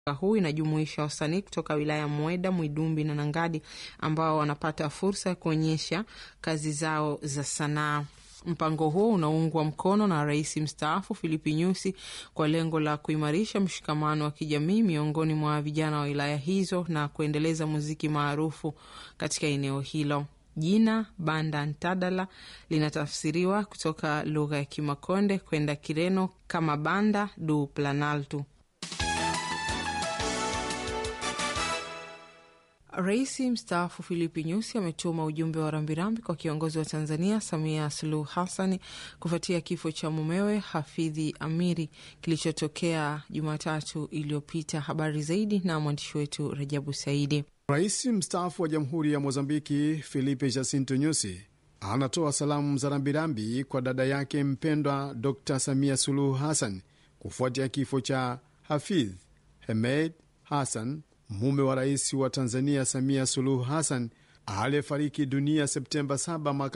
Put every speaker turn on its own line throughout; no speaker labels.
huu inajumuisha wasanii kutoka wilaya ya Mweda, Mwidumbi na Nangadi ambao wanapata fursa ya kuonyesha kazi zao za sanaa. Mpango huo unaungwa mkono na rais mstaafu Filipi Nyusi kwa lengo la kuimarisha mshikamano wa kijamii miongoni mwa vijana wa wilaya hizo na kuendeleza muziki maarufu katika eneo hilo. Jina Banda Ntadala linatafsiriwa kutoka lugha ya Kimakonde kwenda Kireno kama Banda du Planalto. Rais mstaafu Filipi Nyusi ametuma ujumbe wa rambirambi kwa kiongozi wa Tanzania Samia Suluhu Hassani kufuatia kifo cha mumewe Hafidhi Amiri kilichotokea Jumatatu iliyopita. Habari zaidi na mwandishi wetu Rajabu Saidi.
Rais mstaafu wa Jamhuri ya Mozambiki Filipe Jacinto Nyusi anatoa salamu za rambirambi kwa dada yake mpendwa Dr Samia Suluhu Hassan kufuatia kifo cha Hafidh Hemed Hassan, mume wa rais wa Tanzania Samia Suluhu Hassan aliyefariki dunia Septemba 7 mwaka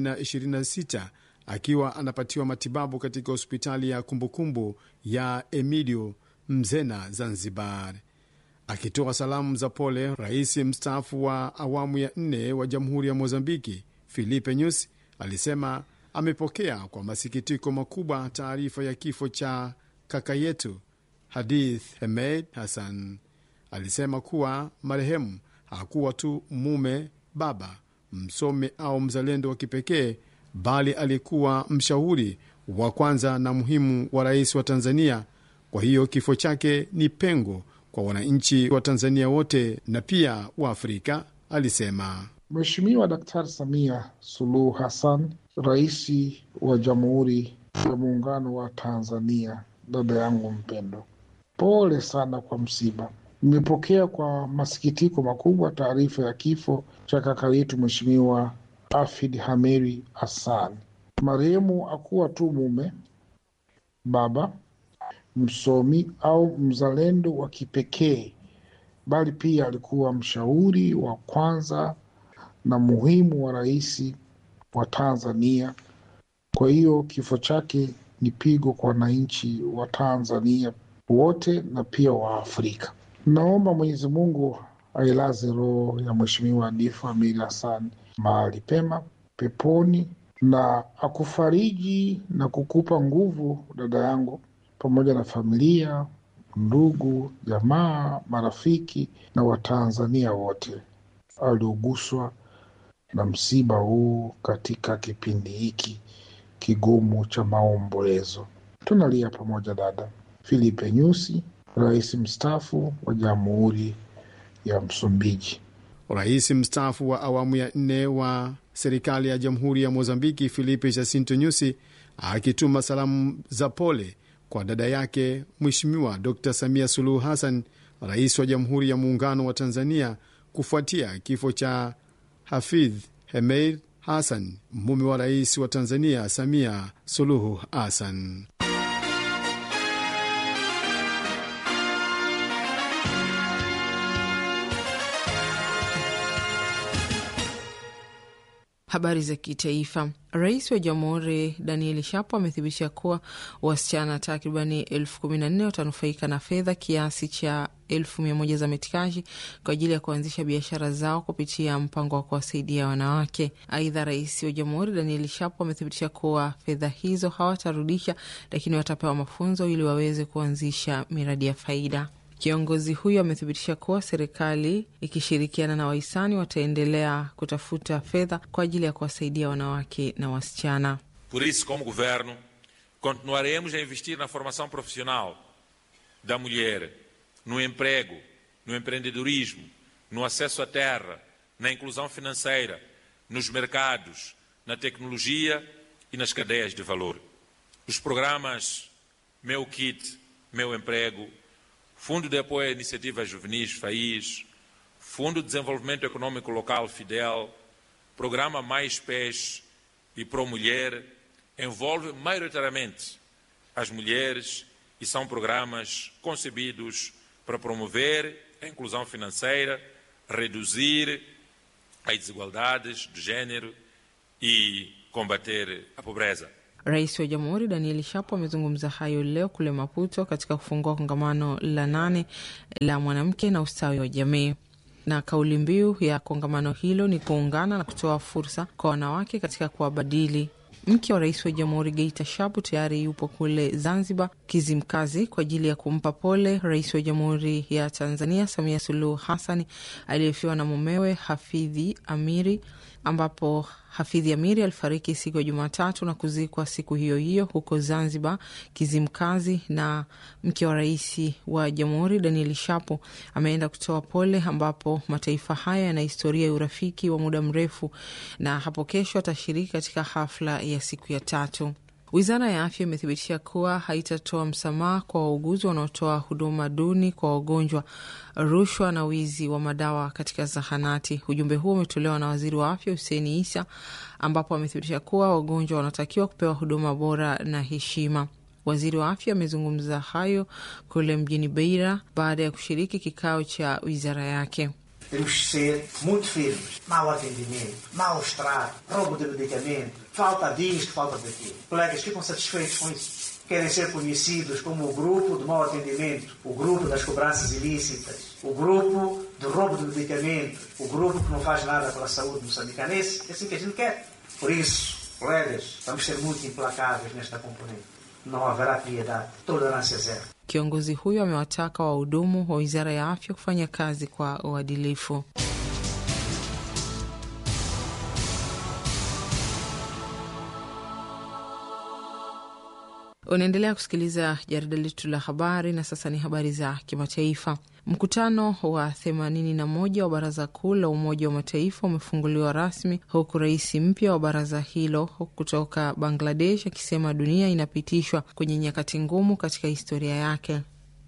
2026 akiwa anapatiwa matibabu katika hospitali ya kumbukumbu ya Emilio Mzena, Zanzibar. Akitoa salamu za pole, rais mstaafu wa awamu ya nne wa Jamhuri ya Mozambiki Filipe Nyusi alisema amepokea kwa masikitiko makubwa taarifa ya kifo cha kaka yetu Hadith Hemed Hassan. Alisema kuwa marehemu hakuwa tu mume, baba, msomi au mzalendo wa kipekee, bali alikuwa mshauri wa kwanza na muhimu wa rais wa Tanzania. Kwa hiyo kifo chake ni pengo kwa wananchi wa Tanzania wote na pia wa Afrika, alisema.
Mheshimiwa Daktari Samia Suluhu Hassan, rais wa Jamhuri ya Muungano wa Tanzania, dada yangu mpendo, pole sana kwa msiba. Nimepokea kwa masikitiko makubwa taarifa ya kifo cha kaka yetu Mheshimiwa Afid Hameri Hassan. Marehemu hakuwa tu mume, baba, msomi au mzalendo wa kipekee, bali pia alikuwa mshauri wa kwanza na muhimu wa rais wa Tanzania. Kwa hiyo kifo chake ni pigo kwa wananchi wa Tanzania wote na pia wa Afrika. Naomba Mwenyezi Mungu ailaze roho ya Mheshimiwa Hadifu Amiri Hassan mahali pema peponi, na akufariji na kukupa nguvu dada yangu, pamoja na familia, ndugu, jamaa, marafiki na Watanzania wote alioguswa na msiba huu katika kipindi hiki kigumu cha maombolezo. Tunalia pamoja dada. Filipe Nyusi, rais mstaafu wa Jamhuri ya Msumbiji.
Rais mstaafu wa awamu ya nne wa serikali ya Jamhuri ya Mozambiki Filipe Jacinto Nyusi akituma salamu za pole kwa dada yake Mheshimiwa Dr Samia Suluhu Hassan, rais wa Jamhuri ya Muungano wa Tanzania, kufuatia kifo cha Hafidh Hemeid Hassan, mume wa rais wa Tanzania Samia Suluhu Hassan.
Habari za kitaifa. Rais wa Jamhuri Daniel Shapo amethibitisha kuwa wasichana takribani elfu kumi na nne watanufaika na fedha kiasi cha elfu mia moja za metikaji kwa ajili ya kuanzisha biashara zao kupitia mpango wa kuwasaidia wanawake. Aidha, rais wa Jamhuri Daniel Shapo amethibitisha kuwa fedha hizo hawatarudisha, lakini watapewa mafunzo ili waweze kuanzisha miradi ya faida. Kiongozi huyo amethibitisha kuwa serikali ikishirikiana na wahisani wataendelea kutafuta fedha kwa ajili ya kuwasaidia wanawake na wasichana.
Por isso, como governo, continuaremos a investir na formação profissional da mulher, no emprego, no empreendedorismo, no acesso à terra, na inclusão financeira, nos mercados, na tecnologia e nas cadeias de valor. Os programas Meu Kit, Meu Emprego, Fundo de Apoio a Iniciativas Juvenis FAIS, Fundo de Desenvolvimento Econômico Local Fidel, Programa Mais Pés e Pro Mulher envolvem maioritariamente as mulheres e são programas concebidos para promover a inclusão financeira, reduzir as desigualdades de género e combater a pobreza.
Rais wa Jamhuri Daniel Shapo amezungumza hayo leo kule Maputo katika kufungua kongamano la nane la mwanamke na ustawi wa jamii na kauli mbiu ya kongamano hilo ni kuungana na kutoa fursa kwa wanawake katika kuwabadili. Mke wa rais wa jamhuri Geita Shapu tayari yupo kule Zanzibar Kizimkazi kwa ajili ya kumpa pole rais wa jamhuri ya Tanzania Samia Suluhu Hassani aliyefiwa na mumewe Hafidhi Amiri, ambapo Hafidhi Amiri alifariki siku ya Jumatatu na kuzikwa siku hiyo hiyo huko Zanzibar Kizimkazi. Na mke wa rais wa jamhuri Daniel Shapo ameenda kutoa pole, ambapo mataifa haya yana historia ya urafiki wa muda mrefu, na hapo kesho atashiriki katika hafla ya siku ya tatu. Wizara ya afya imethibitisha kuwa haitatoa msamaha kwa wauguzi wanaotoa huduma duni kwa wagonjwa, rushwa na wizi wa madawa katika zahanati. Ujumbe huo umetolewa na waziri wa afya Huseni Isa, ambapo amethibitisha kuwa wagonjwa wanatakiwa kupewa huduma bora na heshima. Waziri wa afya amezungumza hayo kule mjini Beira baada ya kushiriki kikao cha wizara yake.
Temos que ser muito firmes. Mau atendimento, maus tratos, roubo de medicamento, falta disto, falta daquilo. Colegas ficam satisfeitos com isso. Querem ser conhecidos como o grupo de mau atendimento, o grupo das cobranças ilícitas, o grupo do roubo de medicamento, o grupo que não faz nada pela saúde moçambicanense. É assim que a gente quer. Por isso, colegas, vamos ser muito implacáveis nesta componente. Não haverá piedade, tolerância zero.
Kiongozi huyo amewataka wahudumu wa wizara ya afya kufanya kazi kwa uadilifu. Unaendelea kusikiliza jarida letu la habari, na sasa ni habari za kimataifa. Mkutano wa 81 wa Baraza Kuu la Umoja wa Mataifa umefunguliwa rasmi huku rais mpya wa baraza hilo kutoka Bangladesh akisema dunia inapitishwa kwenye nyakati ngumu katika historia yake.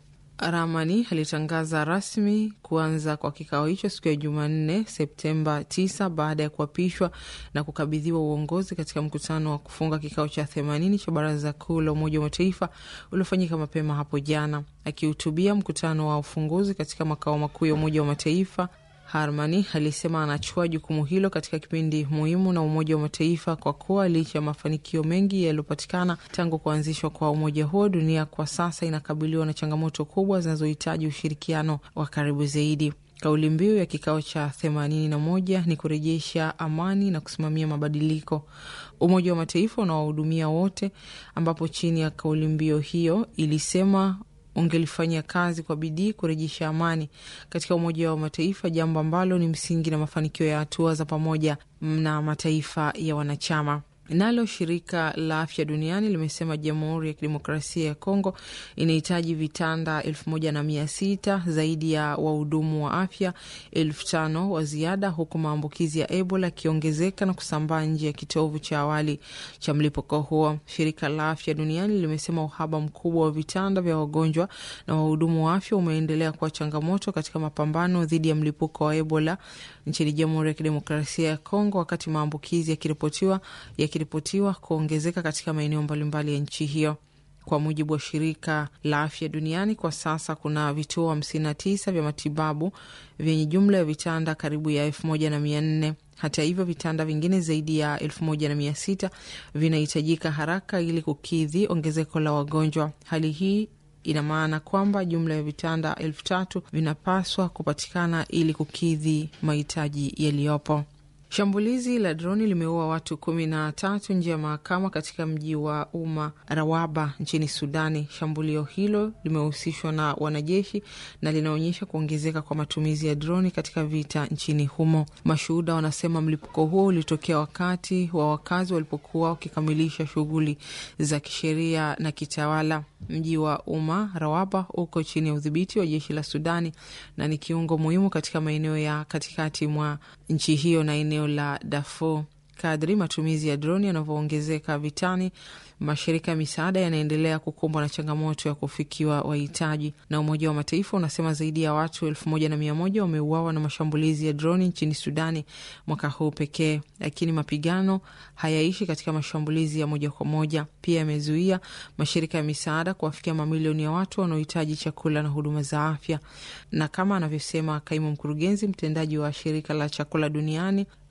Ramani alitangaza rasmi kuanza kwa kikao hicho siku ya Jumanne, Septemba 9 baada ya kuapishwa na kukabidhiwa uongozi katika mkutano wa kufunga kikao cha 80 cha Baraza Kuu la Umoja wa Mataifa uliofanyika mapema hapo jana. Akihutubia mkutano wa ufunguzi katika makao makuu ya Umoja wa Mataifa, Harmani alisema anachukua jukumu hilo katika kipindi muhimu na Umoja wa Mataifa kwa kuwa licha ya mafanikio mengi yaliyopatikana tangu kuanzishwa kwa umoja huo, dunia kwa sasa inakabiliwa na changamoto kubwa zinazohitaji ushirikiano wa karibu zaidi. Kauli mbiu ya kikao cha themanini na moja ni kurejesha amani na kusimamia mabadiliko. Umoja wa Mataifa unawahudumia wote, ambapo chini ya kauli mbiu hiyo ilisema ungelifanyia kazi kwa bidii kurejesha amani katika Umoja wa Mataifa, jambo ambalo ni msingi na mafanikio ya hatua za pamoja na mataifa ya wanachama. Nalo shirika la afya duniani limesema Jamhuri ya Kidemokrasia ya Kongo inahitaji vitanda elfu moja na mia sita zaidi ya wahudumu wa afya elfu tano wa ziada, huku maambukizi ya Ebola yakiongezeka na kusambaa nje ya kitovu cha awali cha mlipuko huo. Shirika la afya duniani limesema uhaba mkubwa wa vitanda vya wagonjwa na wahudumu wa afya umeendelea kuwa changamoto katika mapambano dhidi ya mlipuko wa Ebola nchini Jamhuri ya Kidemokrasia ya Kongo, wakati maambukizi yakiripotiwa yakiripotiwa kuongezeka katika maeneo mbalimbali ya nchi hiyo. Kwa mujibu wa shirika la afya duniani, kwa sasa kuna vituo hamsini na tisa vya matibabu vyenye jumla ya vitanda karibu ya elfu moja na mia nne. Hata hivyo vitanda vingine zaidi ya elfu moja na mia sita vinahitajika haraka ili kukidhi ongezeko la wagonjwa. Hali hii ina maana kwamba jumla ya vitanda elfu tatu vinapaswa kupatikana ili kukidhi mahitaji yaliyopo. Shambulizi la droni limeua watu kumi na tatu nje ya mahakama katika mji wa Umma Rawaba nchini Sudani. Shambulio hilo limehusishwa na wanajeshi na linaonyesha kuongezeka kwa matumizi ya droni katika vita nchini humo. Mashuhuda wanasema mlipuko huo ulitokea wakati wa wakazi walipokuwa wakikamilisha shughuli za kisheria na kitawala. Mji wa Umma Rawaba uko chini ya udhibiti wa jeshi la Sudani na ni kiungo muhimu katika maeneo ya katikati mwa nchi hiyo na eneo la Darfur. Kadri matumizi ya droni yanavyoongezeka vitani, mashirika ya misaada yanaendelea kukumbwa na changamoto ya kufikiwa wahitaji. Na Umoja wa Mataifa unasema zaidi ya watu elfu moja na mia moja wameuawa na mashambulizi ya droni nchini Sudani mwaka huu pekee, lakini mapigano hayaishi katika mashambulizi ya moja kwa moja. Pia yamezuia mashirika ya misaada kuwafikia mamilioni ya watu wanaohitaji chakula na huduma za afya. Na kama anavyosema kaimu mkurugenzi mtendaji wa shirika la chakula duniani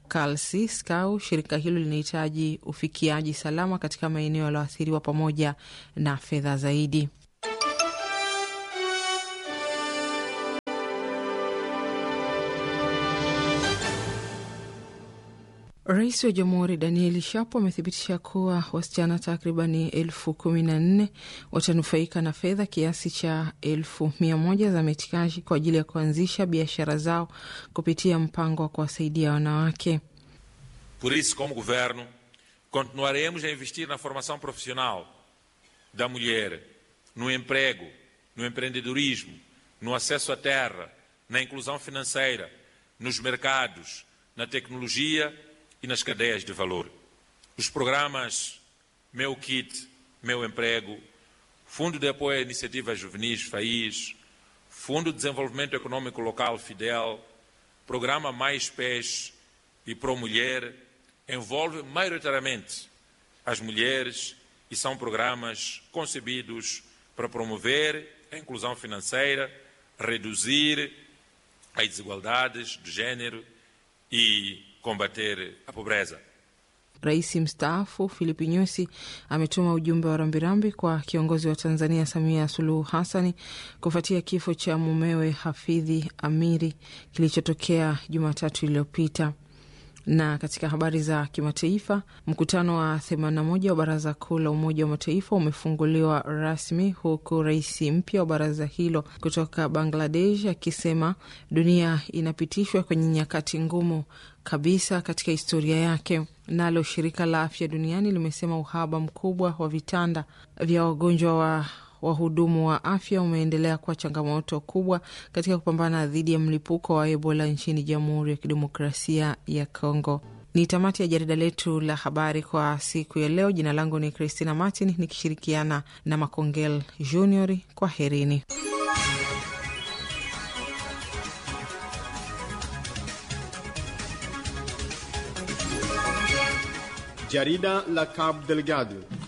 Kalsi Skau, shirika hilo linahitaji ufikiaji salama katika maeneo yaliyoathiriwa pamoja na fedha zaidi. Rais wa Jamhuri Danieli Shapo amethibitisha kuwa wasichana takribani elfu kumi na nne watanufaika na fedha kiasi cha elfu mia moja za metikaji kwa ajili ya kuanzisha biashara zao kupitia mpango wa kuwasaidia wanawake.
Por isso, como governo, continuaremos a investir na formação profissional da mulher, no emprego, no empreendedorismo, no acesso à terra, na inclusão financeira, nos mercados, na tecnologia e nas cadeias de valor. Os programas Meu Kit, Meu Emprego, Fundo de Apoio a Iniciativas Juvenis FAIS, Fundo de Desenvolvimento Econômico Local Fidel, Programa Mais Pés e Pro Mulher envolvem maioritariamente as mulheres e são programas concebidos para promover a inclusão financeira, reduzir as desigualdades de género e combater a pobreza.
Rais mstaafu Filipi Nyusi ametuma ujumbe wa rambirambi kwa kiongozi wa Tanzania Samia Suluhu Hassani kufuatia kifo cha mumewe Hafidhi Amiri kilichotokea Jumatatu iliyopita. Na katika habari za kimataifa, mkutano wa 81 wa Baraza Kuu la Umoja wa Mataifa umefunguliwa rasmi huku rais mpya wa baraza hilo kutoka Bangladesh akisema dunia inapitishwa kwenye nyakati ngumu kabisa katika historia yake. Nalo shirika la afya duniani limesema uhaba mkubwa wa vitanda vya wagonjwa wa wahudumu wa afya umeendelea kuwa changamoto kubwa katika kupambana dhidi ya mlipuko wa Ebola nchini Jamhuri ya Kidemokrasia ya Kongo. Ni tamati ya jarida letu la habari kwa siku ya leo. Jina langu ni Christina Martin nikishirikiana na Makongel Junior. Kwa herini.
Jarida la Cabo Delgado